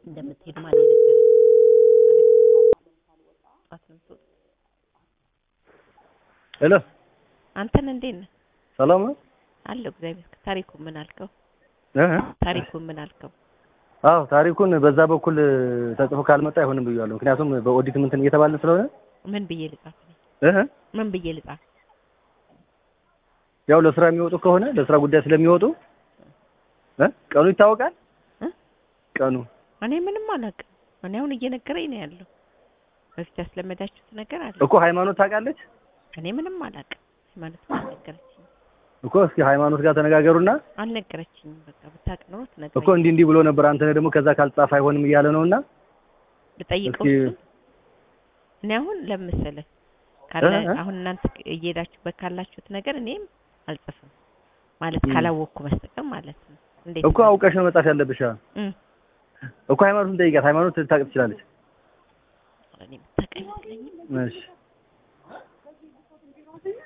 እንደምትሄድ ማን የነገረህ? ጠዋት ነው የምትወጡት? ሄሎ አንተን እንዴት ነህ? ሰላም ነው? አለሁ እግዚአብሔር። ታሪኩ ምን አልከው? እ ታሪኩ ምን አልከው? አዎ ታሪኩን በዛ በኩል ተጽፎ ካልመጣ አይሆንም ብያለሁ። ምክንያቱም በኦዲት ምንትን እየተባልን ስለሆነ ምን ብዬ ልጻፍ? እ ምን ብዬ ልጻፍ? ያው ለስራ የሚወጡ ከሆነ ለስራ ጉዳይ ስለሚወጡ እ ቀኑ ይታወቃል። እ ቀኑ እኔ ምንም አላውቅም። እኔ አሁን እየነገረኝ ነው ያለው። በፊት ያስለመዳችሁት ነገር አለ። እኮ ሃይማኖት ታውቃለች እኔ ምንም አላውቅም። ሃይማኖት አልነገረችኝም እኮ እስኪ ሃይማኖት ጋር ተነጋገሩና አልነገረችኝም። በቃ ብታውቅ ኖሮ እኮ ትነግረኝ እንዲህ እንዲህ ብሎ ነበር። አንተ ደግሞ ከዛ ካልጻፈ አይሆንም እያለ ነውና ልጠይቀው እስኪ እሱን። እኔ አሁን ለምስልህ ካለ እ እ አሁን እናንተ እየሄዳችሁበት ካላችሁት ነገር እኔም አልጽፍም ማለት እ ካላወቅኩ በስተቀር ማለት ነው። እንዴት እኮ አውቀሽ ነው መጻፍ ያለብሽ። እ እኮ ሃይማኖትን ጠይቃት። ሃይማኖት ልታውቅ ትችላለች። እኔ የምታውቅ አይመስለኝም። እሺ